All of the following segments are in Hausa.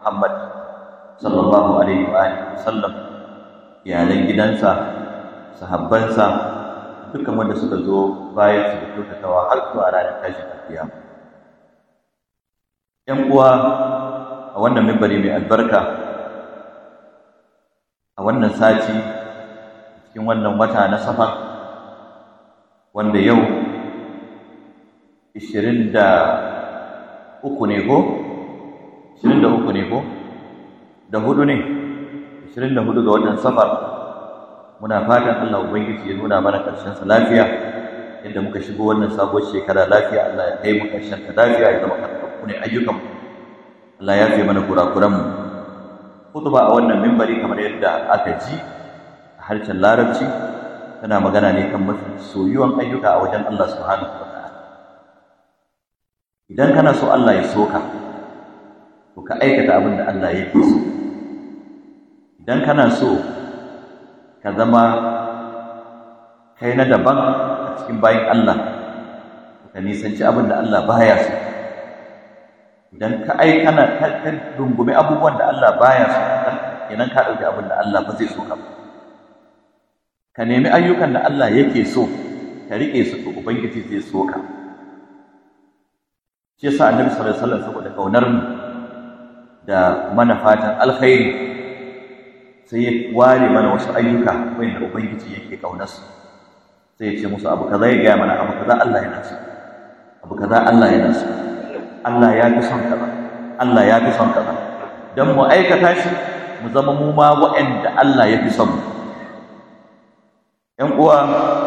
Muhammad sallallahu alaihi wa alihi wasallam iyalan gidansa sahabbansa dukkan wanda suka zo bayan su da kyautatawa har zuwa ranar tashin kiyama ‘yan uwa a wannan mimbari mai albarka a wannan sati cikin wannan wata na safar wanda yau 23 ne ko 23 ne ko da hudu ne 24 ga watan safar muna fatan Allah ubangiji ya nuna mana karshen sa lafiya inda muka shigo wannan sabuwar shekara lafiya Allah ya kai mu karshen ta lafiya ya zama karfafu ne ayyukan Allah ya fi mana kurakuran mu khutba a wannan mimbari kamar yadda aka ji a harshen larabci tana magana ne kan mafi soyuwan ayyuka a wajen Allah subhanahu wa ta'ala idan kana so Allah ya so ka to ka aikata abin da Allah yake so idan kana so ka zama kai na daban a cikin bayin Allah ka nisanci abin da Allah baya so idan ka ai kana ka rungumi abubuwan da Allah baya so kenan ka dauki abin da Allah ba zai so ka ba ka nemi ayyukan da Allah yake so ka rike su to ubangiji zai so ka shi yasa annabi sallallahu alaihi wasallam saboda kaunar mu da mana fatan alkhairi sai ya ware mana wasu ayyuka wanda ubangiji yake kaunar su sai ya ce musu abu kaza ya gaya mana abu kaza Allah yana so abu kaza Allah yana so Allah ya fi son kaza Allah ya fi son kaza dan mu aikata shi mu zama mu ma waɗanda Allah ya fi son mu ƴan uwa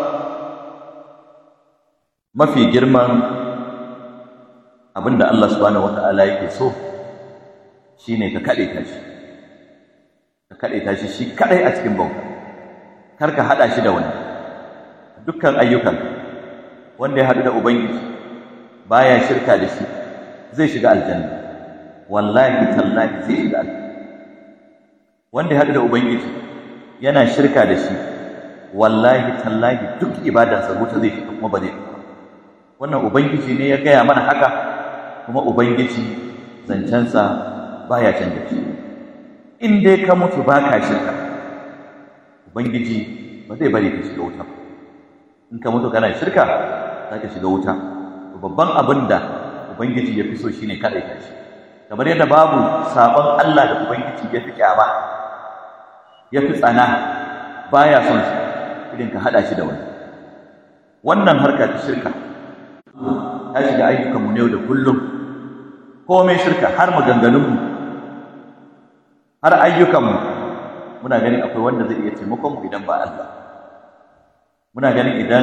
mafi girman abinda Allah subhanahu wata'ala yake so shine ka kade ta shi ka kade ta shi shi kadai a cikin bauta kar ka hada shi da wani dukkan ayyukan wanda ya hadu da ubangiji baya shirka da shi zai shiga aljanna wallahi tallahi zai shiga aljanna wanda ya hadu da ubangiji yana shirka da shi wallahi tallahi duk ibadarsa wuta zai shiga kuma ba zai wannan ubangiji ne ya gaya mana haka kuma ubangiji zancensa baya canja shi in dai ka mutu baka shirka ubangiji ba zai bari ka shiga wuta in ka mutu kana shirka za ka shiga wuta babban abin da ubangiji ya fi so shine kaɗai ka shi kamar yadda babu sabon Allah da ubangiji ya fi kyama ya fi tsana baya son shi irin ka haɗa shi da wani wannan harka ta shirka ta shiga ayyukanmu ne da kullum komai shirka har maganganunmu har ayyukanmu muna ganin akwai wanda zai iya taimakonmu idan ba Allah muna ganin idan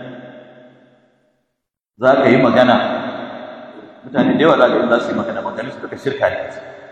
za ka yi magana mutane da yawa za ka yi za su yi magana maganin su duka shirka ne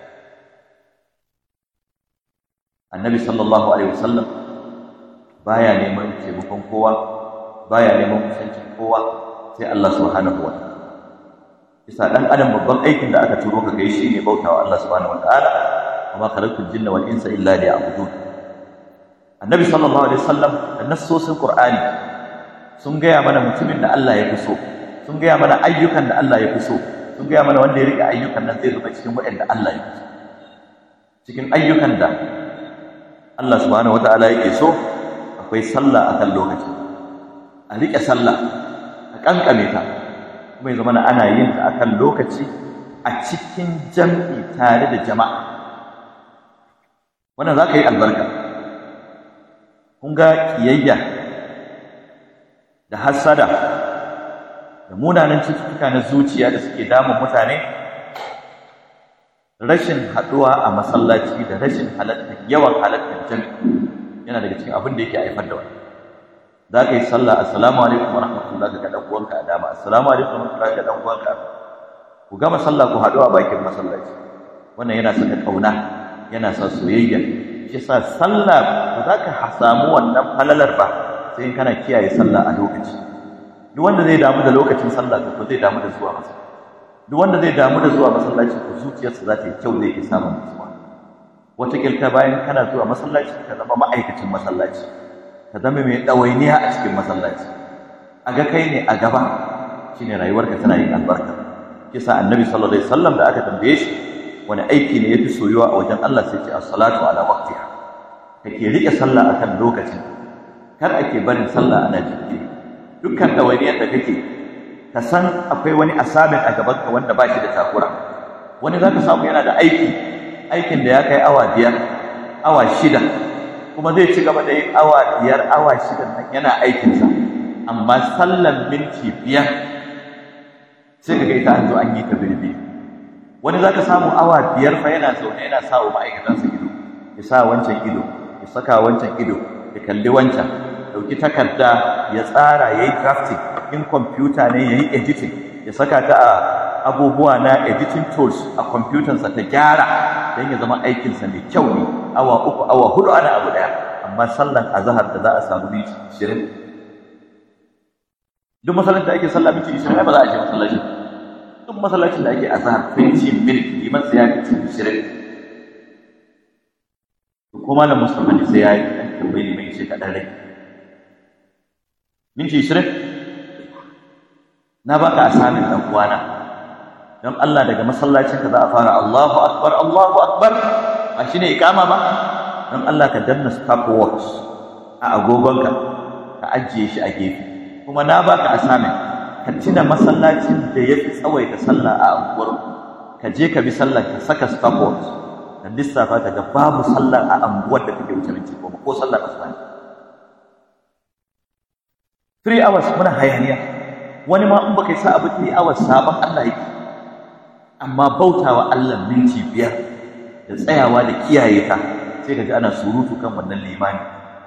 annabi sallallahu alaihi wasallam baya neman taimakon kowa baya neman kusancin kowa sai Allah subhanahu wa ta'ala bisa dan adam babban aikin da aka turo ka kai shine bautawa Allah subhanahu wa ta'ala وما خلقت الجن والانس الا ليعبدون annabi sallallahu alaihi wasallam da nassosin qur'ani sun gaya mana mutumin da Allah ya fi so sun gaya mana ayyukan da Allah ya fi so sun gaya mana wanda ya rike ayyukan nan zai zama cikin waɗanda Allah ya fi so cikin ayyukan da Allah subhanahu wataala yake so akwai sallah akan lokaci a rike sallah a kankame ta kuma ya zama ana yin ta akan lokaci a cikin jam'i tare da jama'a wannan za ka yi albarka kun ga kiyayya da hassada da munanan cututtuka na zuciya da suke damun mutane rashin haɗuwa a masallaci da rashin halattar yawan halattar jami'i yana daga cikin abin da yake haifar da wani za ka yi sallah assalamu alaikum wa rahmatullah ga ɗan uwanka a dama assalamu alaikum wa rahmatullah ga ɗan uwanka a ku gama sallah ku haɗu a bakin masallaci wannan yana saka ƙauna yana sa soyayya shi sa sallah ba za ka samu wannan falalar ba sai in kana kiyaye sallah a lokaci duk wanda zai damu da lokacin sallah ko zai damu da zuwa masallaci duk wanda zai damu da zuwa masallaci ko zuciyarsa za ta yi kyau zai yi samun nutsuwa wataƙilta bayan kana zuwa masallaci ka zama ma'aikacin masallaci ka zama mai ɗawainiya a cikin masallaci a ga kai ne a gaba shine rayuwarka tana yin albarka kisa annabi sallallahu alaihi wasallam da aka tambaye shi wani aiki ne yafi soyuwa a wajen Allah sai ce as-salatu ala waqtiha kake rike sallah akan lokacin kar ake barin sallah ana jinkiri dukkan dawainiyar da kake ka san akwai wani asamin a gaban ka wanda ba shi da takura wani zaka samu yana da aiki aikin da ya kai awa biyar awa shida kuma zai ci gaba da yin awa biyar awa shida nan yana aikinsa amma sallan minti biyar sai ka ga ita an zo an yi ta birbi wani za ka samu awa biyar fa yana zaune yana sa wa ma'aikatansa ido ya sa wancan ido ya saka wancan ido ya kalli wancan ɗauki takarda ya tsara ya yi drafting in kwamfuta ne ya yi editing ya saka ta a abubuwa na editing tools a kwamfutansa ta gyara don ya zama aikinsa mai kyau ne awa uku awa hudu ana abu daya amma sallan azahar da za a samu minti ishirin duk masallacin da ake sallah minti ishirin ai ba za a je masallaci duk masallacin da ake azahar 20 minutes liman sai ya minti ishirin ko malam musamman ne sai ya yi ɗan tambayi liman ce kaɗan rai minti ishirin na baka asamin ɗan uwana don Allah daga masallacin ka za a fara Allahu akbar Allahu akbar ba shine ikama ba don Allah ka danna stopwatch a agogonka ka ajiye shi a gefe kuma na baka asamin ka tuna masallacin da yafi tsawaita sallah a unguwar ka je ka bi sallar ka saka stopwatch ka lissafa ka ga babu sallar a unguwar da kake wuce minti goma ko sallar asuba ne three hours muna hayaniya wani ma in baka yi sa abu three hours sabon Allah yake amma bautawa Allah minti biyar da tsayawa da kiyaye ta sai ka ji ana surutu kan wannan limani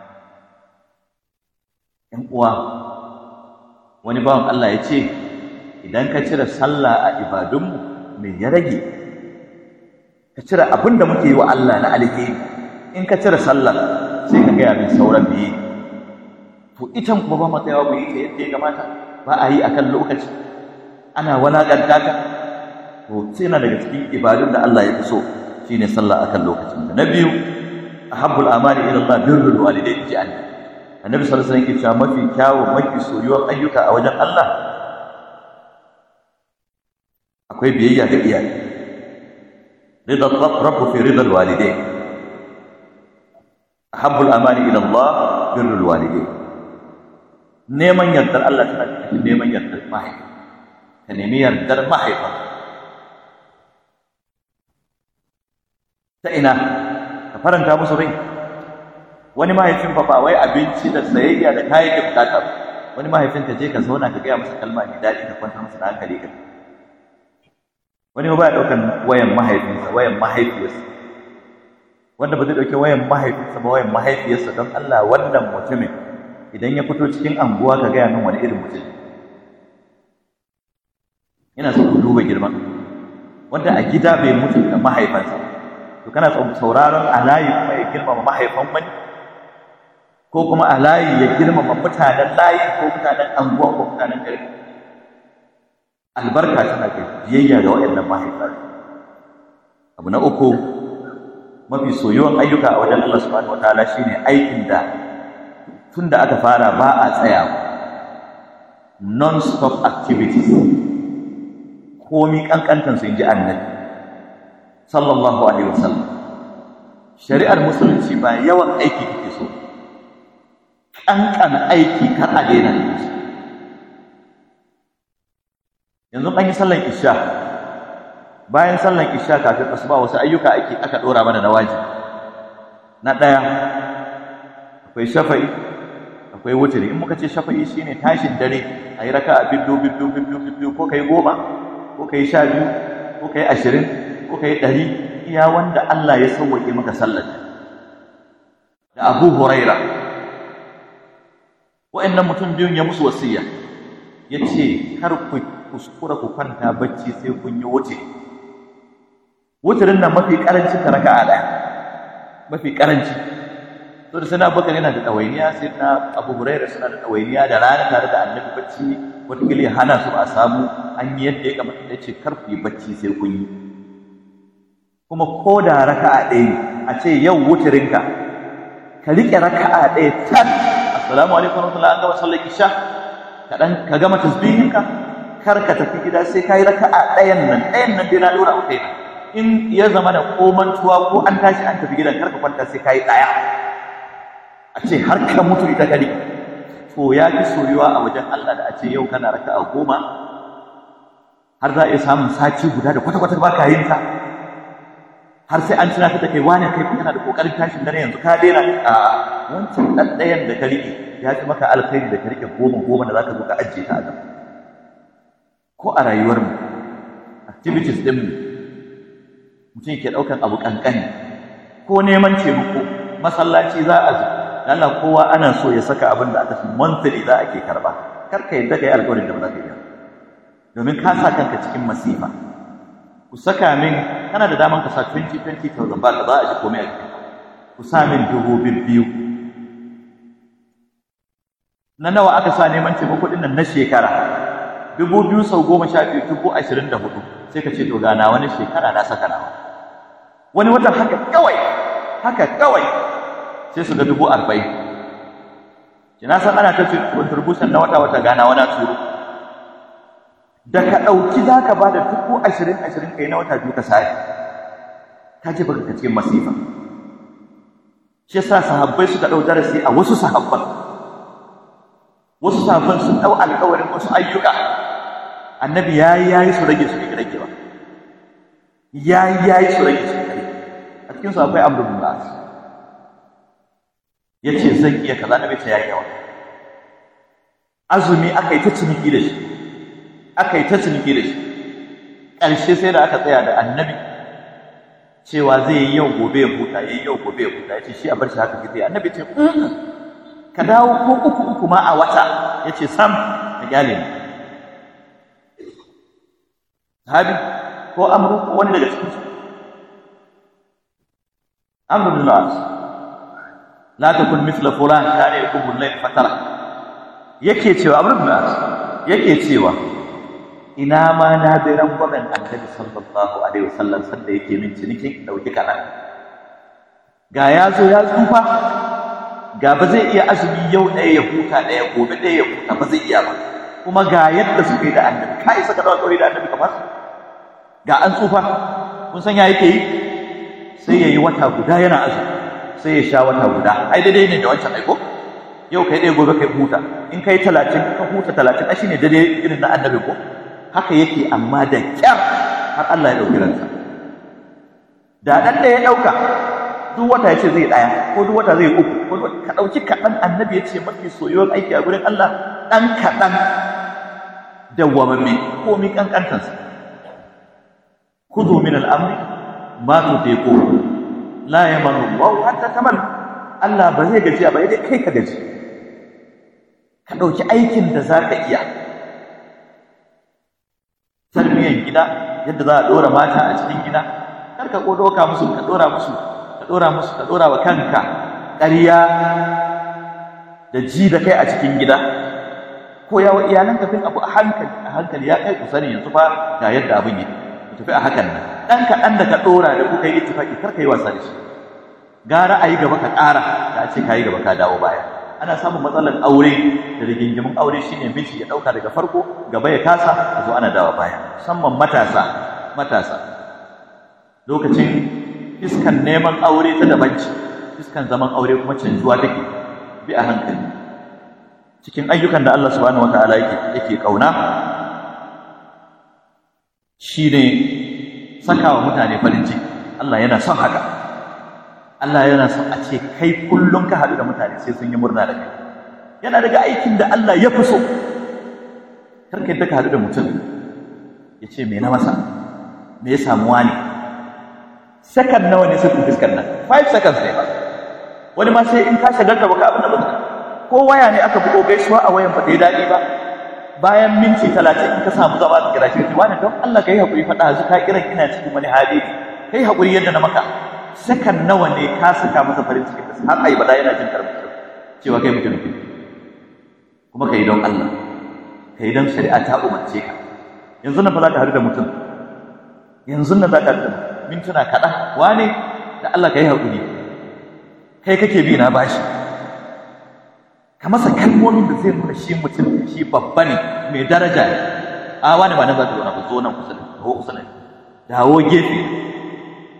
‘yan uwa wani bawan Allah ya ce idan ka cire sallah a ibadunmu me ya rage ka cire abin da muke yi wa Allah na alheri in ka cire sallah sai ka gaya min sauran biye to itan kuma ba matsayawa mu yi ta yadda ya kamata ba a yi akan lokaci ana walaƙanta ka to sai yana daga cikin ibadun da Allah ya fi so shine sallah akan lokacin da na biyu ahabbul amali ila Allah birrul walidayni ji annabi annabi sallallahu alaihi wasallam yake cewa mafi kyawu mafi soyuwar ayyuka a wajen Allah akwai biyayya ga iyaye ridal rabb fi ridal walidayn ahabbul amali ila Allah birrul walidayn neman yardar Allah tana cikin neman yardar mahaifa ka nemi yardar mahaifa ta ina ka faranta musu rai wani mahaifin fa ba wai abinci da sayayya da kayan da bukata wani mahaifin ka je ka zauna ka gaya masa kalma mai daɗi ka kwantar masa da hankali ka wani ba ya ɗaukan wayan mahaifinsa wayan mahaifiyarsa wanda ba zai ɗauki wayan mahaifinsa ba wayan mahaifiyarsa don Allah wannan mutumin idan ya fito cikin anguwa ka gaya min wani irin mutum ina so ku duba girman wanda a gida bai mutu da mahaifansa to kana sauraron alayi kuma ya girmama mahaifan wani ko kuma alayi ya girmama mutanen layi ko mutanen anguwa ko mutanen gari albarka tana ga biyayya ga waɗannan mahaifar abu na uku mafi soyuwan ayyuka a wajen Allah subhanahu wataala shine aikin da tun da aka fara ba a tsayawa non-stop activities komi kankantansu in ji annabi sallallahu alaihi wasallam shari'ar musulunci ba yawan aiki kake so kankan aiki kar a daina shi yanzu an yi sallan isha bayan sallan isha kafin asuba wasu ayyuka ake aka dora mana na wajibi na daya akwai shafa'i akwai wuturi in muka ce shafa'i shine tashin dare ayi raka'a biddu biddu biddu biddu ko kai goma ko kai sha biyu ko kai ashirin ko kai ɗari iya wanda Allah ya sauwaƙe maka sallar da Abu Huraira wa'annan mutum biyun ya musu wasiya ya ce kar ku kuskura ku kwanta bacci sai kun yi wuce wuturin nan mafi ƙarancin ta raka'a ɗaya mafi ƙaranci to da sana bakar yana da ɗawainiya sai na Abu Huraira suna da ɗawainiya da rana tare da annabi bacci wataƙila ya hana su a samu an yi yadda ya kamata ya ce kar ku yi bacci sai kun yi kuma ko da raka'a ɗaya a ce yau wuturinka ka riƙe raka'a ɗaya tan assalamu alaikum warahmatullahi an gama sallar isha ka dan ka gama tasbihinka kar ka tafi gida sai kai raka'a ɗayan nan ɗayan nan dai na dora a kaina in ya zama da komantuwa ko an tashi an tafi gidan karka kwanta sai kayi daya a ce har ka mutu ita kadi to ya fi soyuwa a wajen Allah da a ce yau kana raka'a goma har za a iya samun sati guda da kwata-kwata ba ka yin ta har sai an tunatar da kai wane kai kana da kokarin tashin dare yanzu ka daina a wancan dan ɗayan da ka rike ya fi maka alkhairi da ka rike goma goma da zaka zo ka ajiye ta a gaba ko a rayuwar mu activities din mu mutum ke ɗaukan abu kankani ko neman taimako masallaci za a zo Allah kowa ana so ya saka abin da aka fi monthly za a ke karba kar ka yadda ka yi alƙawarin da ba za ka yi domin ka sa kanka cikin masifa ku saka min kana da daman ka sa 20 20,000 ba da za a ji komai a cikin ku sa min dubu biyu na nawa aka sa neman taimako ɗin nan na shekara dubu biyu sau goma sha biyu dubu ashirin da hudu sai ka ce to gana wani shekara na saka nawa wani watan haka kawai haka kawai sai su ga dubu arba'in kina san ana ta contribution na wata wata gana wani turu da ka ɗauki za ka ba da dubu ashirin ashirin kai na wata biyu ka sai ka ji baka cikin masifa shi yasa sahabbai suka ɗau darasi a wasu sahabban wasu sahabban sun ɗau alƙawarin wasu ayyuka annabi ya yi ya yi su rage su bai rage ba ya yi ya yi su rage su bai a cikin su akwai amru bin as ya ce zan iya kaza na bai ta yayi yawa azumi aka yi ta ciniki da shi aka yi ta ciniki da shi ƙarshe sai da aka tsaya da annabi cewa zai yi yau gobe ya huta ya yi yau gobe ya huta ya ce shi a bar shi haka zai annabi ce ka dawo ko uku uku ma a wata ya ce sam ka gyale ni sahabi ko amru ko wani daga cikin su amru bin al-as la takun mithla fulan kana yakubu al-layl fatara yake cewa amru bin al-as yake cewa ina ma na bi rangwamen annabi sallallahu alaihi wasallam sanda yake min cinikin dauki kaɗan ga ya zo ya tsufa ga ba zai iya azumi yau ɗaya ya huta ɗaya gobe ɗaya ya huta ba zai iya ba kuma ga yadda suka yi da annabi ka isa ka dawo kawai da annabi kamar ga an tsufa kun san ya yake yi sai ya yi wata guda yana azumi sai ya sha wata guda ai daidai ne da wancan aiko yau kai ɗaya gobe kai huta in kai talatin ka huta talatin ai shine daidai irin na annabi ko haka yake amma da kyar har Allah ya ɗauki ransa da ɗan da ya ɗauka duk wata ya ce zai ɗaya ko duk wata zai uku ko ka ɗauki kaɗan annabi ya ce mafi soyuwar aiki a gurin Allah ɗan kaɗan dawwamamme ko mi ƙanƙantansa kudu min al'amri ma tutiqu la yamanu Allah hatta tamal Allah ba zai gajiya ba dai kai ka gaji ka ɗauki aikin da za ka iya tarbiyyar gida yadda za a ɗora mata a cikin gida kar ka ɗauka musu ka ɗora musu ka ɗora musu ka ɗora wa kanka ƙarya da ji da kai a cikin gida ko yawa iyalan kafin abu a hankali a hankali ya kai ku sani yanzu fa ga yadda abin yake ku tafi a hakan nan ɗan kaɗan da ka ɗora da kuka yi ittifaki kar ka yi wasa da shi gara a yi gaba ka ƙara da a ce ka yi gaba ka dawo baya ana samun matsalar aure da rigingimin aure shine miji ya dauka daga farko gaba ya kasa a zo ana dawa baya musamman matasa matasa lokacin iskan neman aure ta daban ce iskan zaman aure kuma canjuwa take bi a hankali cikin ayyukan da Allah subhanahu wataala yake yake kauna shine sakawa mutane farin ciki Allah yana son haka Allah yana son a ce kai kullum ka haɗu da mutane sai sun yi murna da kai yana daga aikin da Allah ya fi so karka yadda ka haɗu da mutum ya ce me na masa me ya samu wani sakan nawa ne sukun fiskar nan 5 seconds ne ba wani ma sai in ka shagarta baka abin da ba ko waya ne aka bugo gaisuwa a wayan ba dai daɗi ba bayan minti talatin in ka samu zama ka kira shi wani don Allah ka yi haƙuri faɗa zu ka kiran ina cikin wani hali kai haƙuri yadda na maka sakan nawa ne ka saka masa farin ciki har ai bada yana jin karbi cewa kai mutum ne kuma kai don Allah kai don shari'a ta umarce ka yanzu nan fa za ka haɗu da mutum yanzu nan za ka haɗu da mintuna kaɗan wane da Allah ka yi haƙuri kai kake bi na bashi ka masa kalmomin da zai nuna shi mutum shi babba ne mai daraja ne a wani ba nan za ka zo na ku zo nan kusa da kusa ne dawo gefe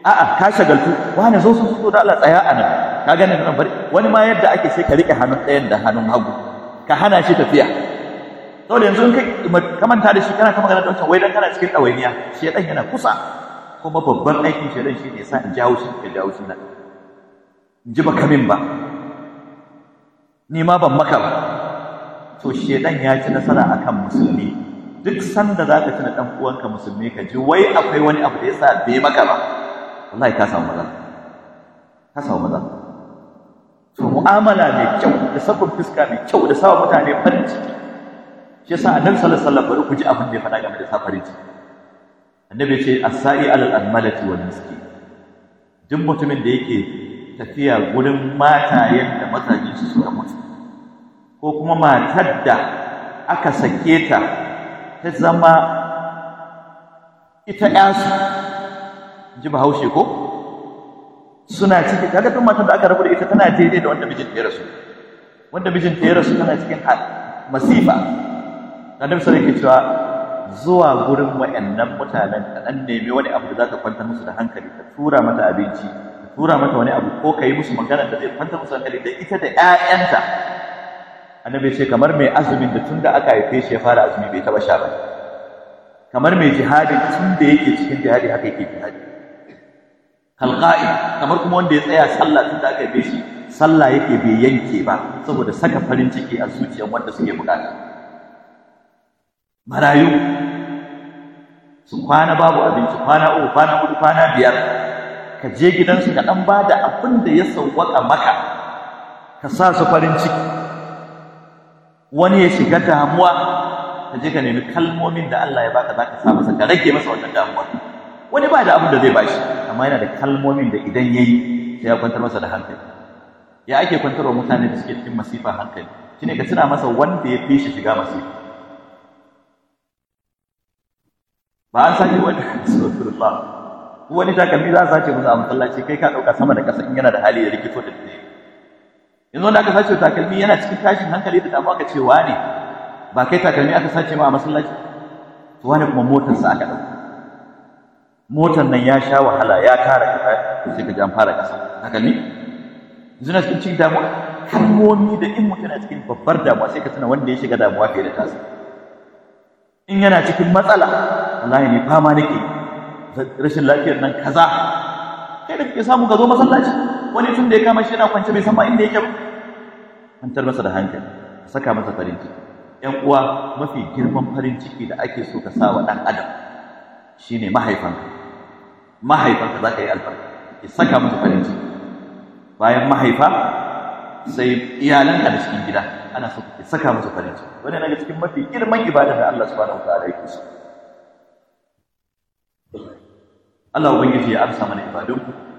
a'a ka shagaltu wani zo sun zo da Allah tsaya a nan ka gane nan bari wani ma yadda ake sai ka rike hannun ɗayan da hannun hagu ka hana shi tafiya saboda yanzu in kai ka manta da shi kana ta magana da wancan wai dan kana cikin ɗawainiya shedan yana kusa kuma babban aikin shedan shi ne sa in jawo shi ka jawo shi nan in ji baka min ba ni ma ban maka ba to shedan ya ci nasara akan musulmi duk sanda za ka tuna ɗan uwanka musulmi ka ji wai akwai wani abu da ya sa bai maka ba wallahi ka samu matsala ka samu matsala to mu'amala mai kyau da sabon fuska mai kyau da sawa mutane farin ciki shi yasa annabi sallallahu alaihi wasallam bari ku ji abin da ya faɗa game da sa farin ciki annabi ya ce as-sa'i alal almalati wal miskin duk mutumin da yake tafiya gurin matayen da mazajin su suka mutu ko kuma matar da aka sake ta ta zama ita ƴasu ji bahaushe ko suna ciki kaga duk matar da aka rabu da ita tana daidai da wanda mijinta ya rasu wanda mijinta ya rasu tana cikin masifa annabi sai yake cewa zuwa gurin wayannan mutanen ka dan nemi wani abu da zaka kwantar musu da hankali ka tura mata abinci ka tura mata wani abu ko kai musu magana da zai kwantar musu hankali da ita da ƴaƴanta annabi ce kamar mai azumin da tunda aka haife shi ya fara azumi bai taba sha ba kamar mai jihadi tun da yake cikin jihadi haka yake jihadi kalqa'i kamar kuma wanda ya tsaya sallah tun da aka haife shi sallah yake bai yanke ba saboda saka farin ciki a zuciyar wanda suke bukata marayu su kwana babu abinci kwana uku kwana hudu kwana biyar ka je gidansu ka dan bada abin da ya sauwaka maka ka sa su farin ciki wani ya shiga damuwa ka je ka nemi kalmomin da Allah ya baka za ka sa masa ka rage masa wannan damuwa wani ba da abin da zai bashi amma yana da kalmomin da idan yayi sai ya kwantar masa da hankali ya ake kwantarwa mutane da suke cikin masifa hankali shine ka tuna masa wanda ya fi shi shiga masifa ba an sake wani subhanallah wani takalmi za a sace musu a masallaci kai ka dauka sama da kasa in yana da hali da rikito da dare yanzu wanda aka sace takalmi yana cikin tashin hankali da damuwa ka ce wane ba kai takalmi aka sace ma a masallaci to wani kuma motar sa aka dauka motar nan ya sha wahala ya tara kasa sai ka ji an fara kasa takalmi yanzu na cikin cikin damuwa kalmomi da in mutum yana cikin babbar damuwa sai ka tuna wanda ya shiga damuwa fiye da tasa in yana cikin matsala wallahi ne fama nake rashin lafiyar nan kaza kai da kake samu ka zo masallaci wani tun da ya kama shi yana kwance bai san ma inda yake ba kwantar masa da hankali saka masa farin ciki ƴan uwa mafi girman farin ciki da ake so ka sa wa ɗan adam shine mahaifanka mahaifanka za ka yi albarka ki saka masa farin ciki bayan mahaifa sai iyalanka da cikin gida ana so ki saka masa farin ciki wani daga cikin mafi girman ibada da Allah subhanahu wa ta'ala yake so Allah ubangiji ya amsa mana ibadunku